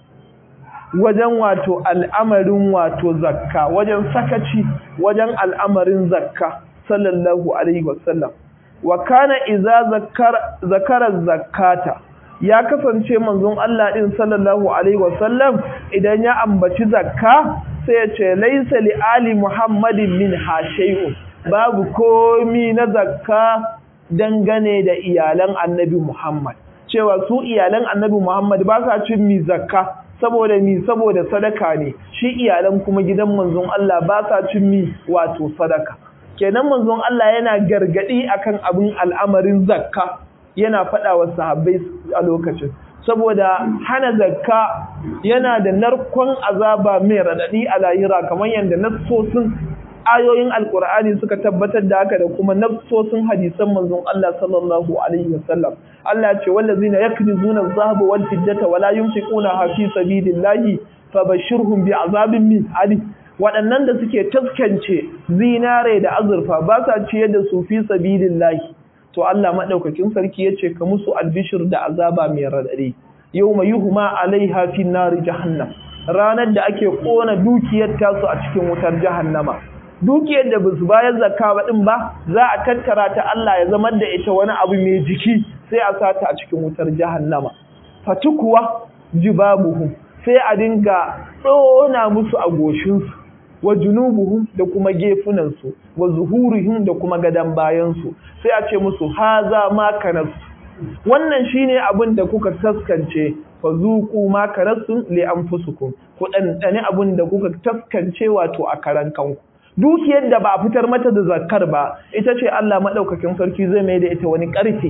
wajen wato al'amarin wato zakka wajen sakaci wajen al'amarin zakka sallallahu alaihi wasallam wa kana idza zakara zakara zakata ya kasance manzon Allah din sallallahu alaihi wasallam idan ya ambaci zakka sai ya ce laisa li ali muhammadin min hashay'un babu komi na zakka dangane da iyalan annabi muhammad cewa su iyalan annabi muhammad ba sa cin mi zakka saboda mi saboda sadaka ne shi iyalan kuma gidan manzon Allah ba sa cin mi wato sadaka kenan manzon Allah yana gargadi akan abin al'amarin zakka yana faɗa wa sahabbai a lokacin saboda hana zakka yana da narkon azaba mai radadi a lahira kamar yadda nassosin ayoyin alkur'ani suka tabbatar da haka da kuma nassosin hadisan manzon Allah sallallahu alaihi wasallam Allah ya ce wallazina yaknizuna adh-dhahaba wal fiddata wala yunfiquna fi sabilillahi fabashshirhum bi'azabin min ali waɗannan da suke taskance zinare da azurfa ba sa ciyar da su fi sabilillahi to Allah madaukakin sarki yace ka musu albishir da azaba mai radadi yawma yuhma alaiha fi nari jahannam ranar da ake kona dukiyar tasu a cikin wutar jahannama dukiyar da basu bayar zakka ba din ba za a tattara ta Allah ya zama da ita wani abu mai jiki sai a sata a cikin wutar jahannama fatukuwa jibabuhum sai a dinga tsona musu a goshinsu wa junubuhum da kuma gefunansu wa zuhurihim da kuma gadan bayansu sai a ce musu haza ma kanasu wannan shine abin da kuka taskance fa zuqu ma kanasu li anfusukum ku dandane abin da kuka taskance wato a karan kanku dukiyar da ba a fitar mata da zakkar ba ita ce Allah madaukakin sarki zai mai da ita wani karfe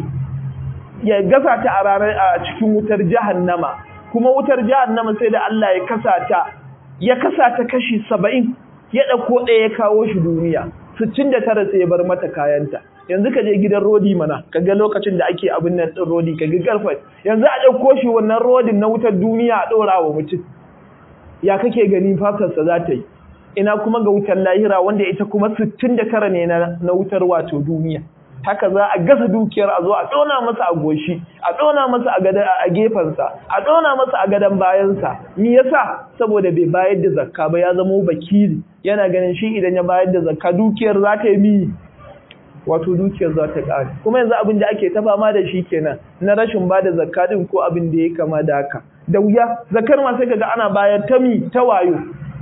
ya gasa ta a ranar a cikin wutar jahannama kuma wutar jahannama sai da Allah ya kasa ta ya kasa ta kashi saba'in ya ɗauko ɗaya ya kawo shi duniya sittin da tara sai ya bar mata kayanta yanzu ka je gidan rodi mana ka ga lokacin da ake abin nan ɗin rodi ka ga garfai yanzu a ɗauko shi wannan rodin na wutar duniya a ɗora wa mutum ya kake gani fatarsa za ta yi ina kuma ga wutar lahira wanda ita kuma sittin da tara ne na wutar wato duniya haka za a gasa dukiyar a zo a ɗona masa a goshi a ɗona masa a gefensa a ɗona masa a gadon bayansa me yasa saboda bai bayar da zakka ba ya zama bakiri yana ganin shi idan ya bayar da zakka dukiyar za ta yi mi wato dukiyar za ta ƙare kuma yanzu abin da ake ta fama da shi kenan na rashin ba da zakka din ko abin da ya kama da haka da wuya zakkar ma sai kaga ana bayar ta mi ta wayo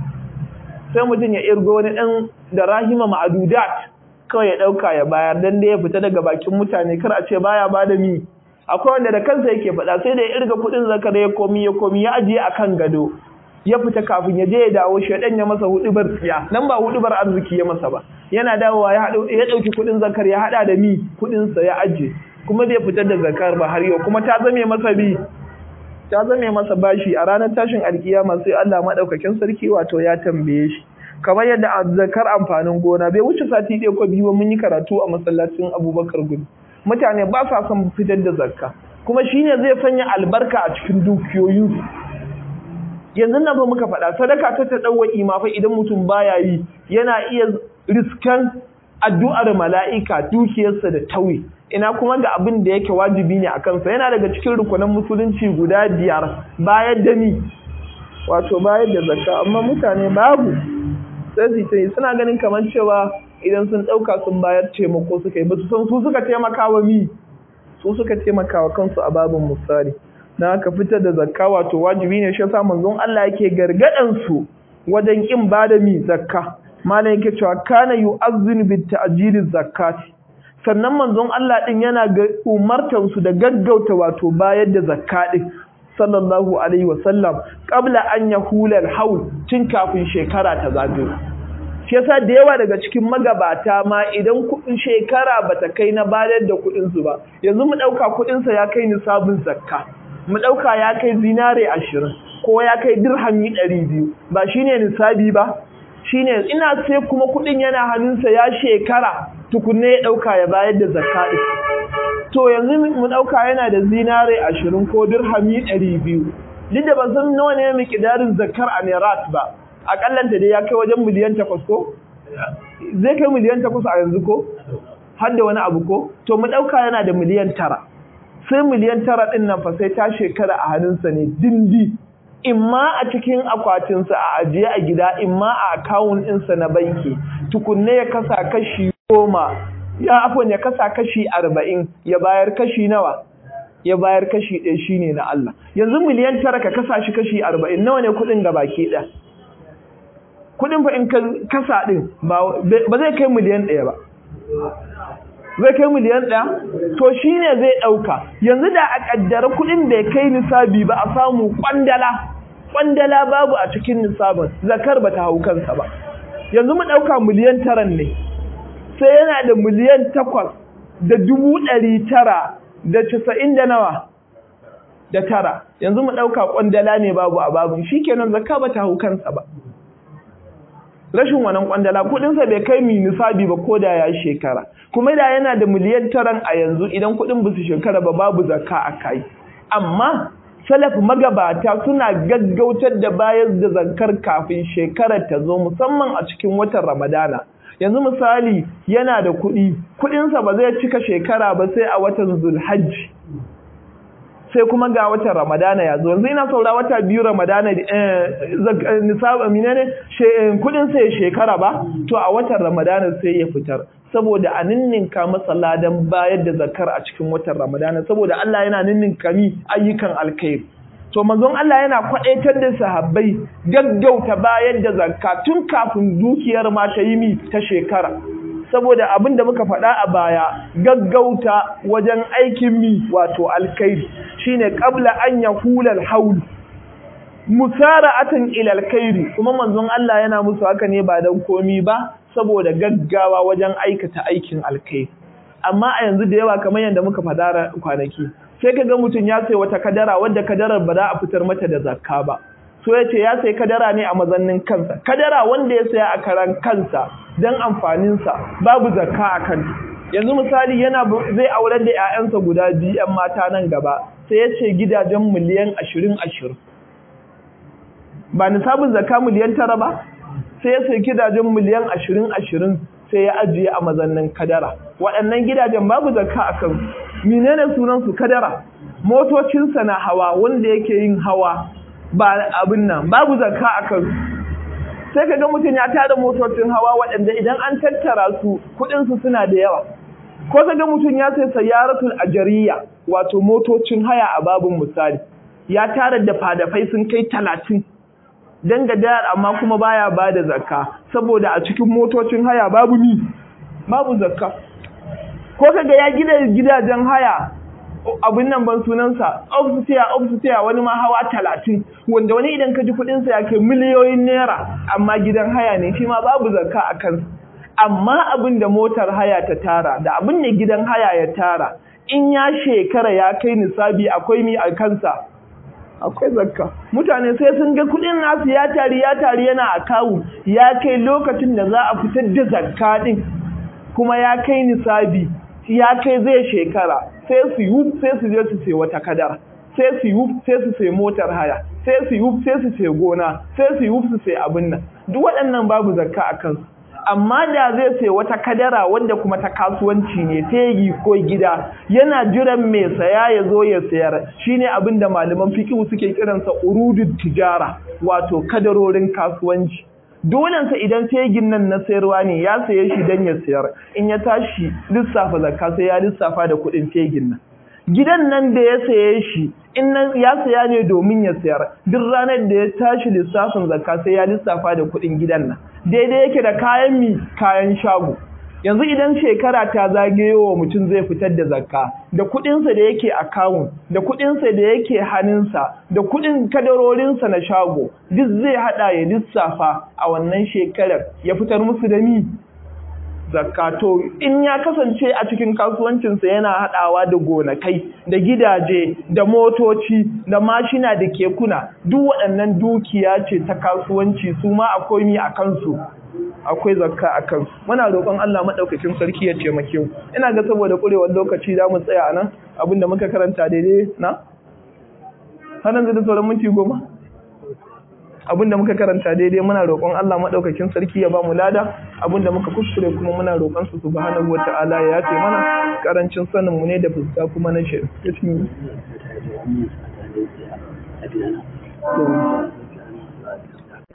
sai mutum ya irgo wani ɗan da rahima ma'adudat kawai ya ɗauka ya bayar dan da ya fita daga bakin mutane kar a ce baya ba da mi akwai wanda da kansa yake faɗa sai da ya irga kuɗin zakar ya komi ya komi ya ajiye a kan gado ya fita kafin ya je ya dawo shaidan ya masa hudubar tsiya nan ba hudubar arziki ya masa ba yana dawowa ya ya ɗauki kuɗin zakar ya haɗa da mi kuɗinsa ya ajiye kuma bai fitar da zakar ba har yau kuma ta zame masa bi ta zame masa bashi a ranar tashin alkiyama sai Allah madaukakin sarki wato ya tambaye shi kamar yadda zakar amfanin gona bai wuce sati ɗaya ko biyu mun yi karatu a masallacin Abubakar Gudu mutane ba sa son fitar da zakka kuma shine zai sanya albarka a cikin dukiyoyin yanzu nan fa muka faɗa sadaka ta ta dawo ma fa idan mutum baya yi yana iya riskan addu'ar mala'ika dukiyarsa da tauye ina kuma ga abin da yake wajibi ne a kansa yana daga cikin rukunan musulunci guda biyar bayar da ni wato bayar da zakka amma mutane babu sai su yi suna ganin kamar cewa idan sun ɗauka sun bayar taimako suka yi ba su san su suka taimaka wa mi su suka taimaka wa kansu a babin misali na haka fitar da zakka wato wajibi ne shi yasa manzon Allah yake gargadan su wajen kin bada mi zakka malam yake cewa kana yu'azzin bit ta'jil zakati sannan manzon Allah din yana umartan su da gaggauta wato bayar da zakka din sallallahu alaihi wasallam qabla an yahula al-haul tun kafin shekara ta zagayo shi yasa da yawa daga cikin magabata ma idan kuɗin shekara bata kai na bayar da kuɗin su ba yanzu mu ɗauka kuɗin sa ya kai nisabin zakka mu ɗauka ya kai zinare ashirin ko ya kai dirhami ɗari biyu ba shine nisabi ba shine ina sai kuma kuɗin yana hannunsa ya shekara tukunne ya ɗauka ya bayar da zakka to yanzu mu ɗauka yana da zinare ashirin ko dirhami ɗari biyu duk da ban san nawa ne miƙidarin zakkar a Nerat ba akallanta dai ya kai wajen miliyan takwas ko zai kai miliyan takwas a yanzu ko har da wani abu ko to mu ɗauka yana da miliyan tara sai miliyan tara ɗin nan fa sai ta shekara a hannunsa ne dindi imma a cikin akwatinsa a ajiye a gida imma a akawun ɗinsa na banki tukunne ya kasa kashi goma ya afon ya kasa kashi arba'in ya bayar kashi nawa ya bayar kashi ɗaya shine na Allah yanzu miliyan tara ka kasa shi kashi arba'in nawa ne kuɗin ga baki ɗaya kuɗin fa in kasa ɗin ba zai kai miliyan ɗaya ba zai kai miliyan ɗaya to shi ne zai ɗauka yanzu da a ƙaddara kuɗin da ya kai nisabi ba a samu ƙwandala ƙwandala babu a cikin nisabin zakar ba ta hau kansa ba yanzu mu ɗauka miliyan taran ne sai yana da miliyan takwas da dubu ɗari tara da casa'in da nawa da tara yanzu mu ɗauka ƙwandala ne babu a babin shi kenan zakka ba ta hau kansa ba rashin wannan kwandala kudinsa bai kai mi nisabi ba ko da ya shekara kuma da yana da miliyan taran a yanzu idan kudin ba su shekara ba babu zakka a kai amma salaf magabata suna gaggautar da bayar da zakkar kafin shekarar ta zo musamman a cikin watan ramadana yanzu misali yana da kuɗi kuɗinsa ba zai cika shekara ba sai a watan zulhajji sai kuma ga watan ramadana ya zo yanzu ina saura wata biyu ramadana nisab amina ne kudin sai shekara ba to a watan ramadana sai ya fitar saboda a ninninka masa ladan bayar da zakar a cikin watan ramadana saboda Allah yana ninninka mi ayyukan alkhairi to manzon Allah yana kwadaitar da sahabbai gaggauta bayar da zakka tun kafin dukiyar ma ta yi mi ta shekara saboda abin da muka faɗa a baya gaggauta wajen aikin mi wato alkhairi shine qabla an yahula alhaul musara'atan ila alkhairi kuma manzon Allah yana musu haka ne ba dan komi ba saboda gaggawa wajen aikata aikin alkhairi amma a yanzu da yawa kamar yadda muka faɗa kwanaki sai kaga mutum ya sai wata kadara wadda kadarar ba za a fitar mata da zakka ba so ya ce ya sai kadara ne a mazannin kansa kadara wanda ya saya a karan kansa don amfaninsa babu zakka a kan yanzu misali yana zai aurar da 'ya'yansa guda biyu 'yan mata nan gaba sai ya ce gidajen miliyan ashirin ashirin ba nisabin zakka miliyan tara ba sai ya sai gidajen miliyan ashirin ashirin sai ya ajiye a mazannin kadara waɗannan gidajen babu zakka a kan menene sunansu kadara motocinsa na hawa wanda yake yin hawa ba abin nan babu zakka a kan sai ka ga mutum ya tada motocin hawa waɗanda idan an tattara su kuɗinsu suna da yawa ko ka ga mutum ya sai sayaratul ajariya wato motocin haya a babin misali ya tara da fadafai sun kai talatin dan gadar amma kuma baya ba da zakka saboda a cikin motocin haya babu ni babu zakka ko kaga ya gida gidajen haya abin nan ban sunansa ofisiya ofisiya wani ma hawa talatin wanda wani idan ka ji kuɗinsa ya kai miliyoyin naira amma gidan haya ne shi ma babu zakka a kansa amma abin da motar haya ta tara da abin da gidan haya ya tara in ya shekara ya kai nisabi akwai mi a kansa akwai zakka mutane sai sun ga kudin nasu ya tari ya tari yana a kawu ya kai lokacin da za a fitar da zakka din kuma ya kai nisabi ya kai zai shekara sai su yi sai su je su sai wata kadara sai su yi sai su sai motar haya sai su yi sai su sai gona sai su yi su sai abin nan duk waɗannan babu zakka a kansu amma da zai sai wata kadara wanda kuma ta kasuwanci ne tegi ko gida yana jiran mai saya ya zo ya sayar shine abin da malaman fiqh suke kiransa urudud tijara wato kadarorin kasuwanci dolensa idan tegin nan na sayarwa ne ya saye shi dan ya sayar in ya tashi lissafa zakka sai ya lissafa da kuɗin tegin nan gidan nan da ya saye shi in ya saya ne domin ya sayar duk ranar da ya tashi lissafin zakka sai ya lissafa da kuɗin gidan nan daidai yake da kayan mi kayan shago yanzu idan shekara ta zagayo wa mutum zai fitar da zakka da kuɗinsa da yake akawun da kuɗinsa da yake hannunsa da kuɗin kadarorinsa na shago duk zai haɗa ya lissafa a wannan shekarar ya fitar musu da mi zakato in ya kasance a cikin kasuwancinsa yana haɗawa da gonakai da gidaje da motoci da mashina da kekuna duk waɗannan dukiya ce ta kasuwanci su ma akwai mi a kansu akwai zakka a kansu muna roƙon Allah maɗaukakin sarki ya taimake mu ina ga saboda ƙurewar lokaci za mu tsaya nan abinda muka karanta daidai na har yanzu da sauran minti goma abinda muka karanta daidai muna roƙon Allah maɗaukakin sarki ya ba mu lada abinda muka kuskure kuma muna roƙon su subhanahu wata'ala ya yafe mana karancin sanin mu ne da fuska kuma na shi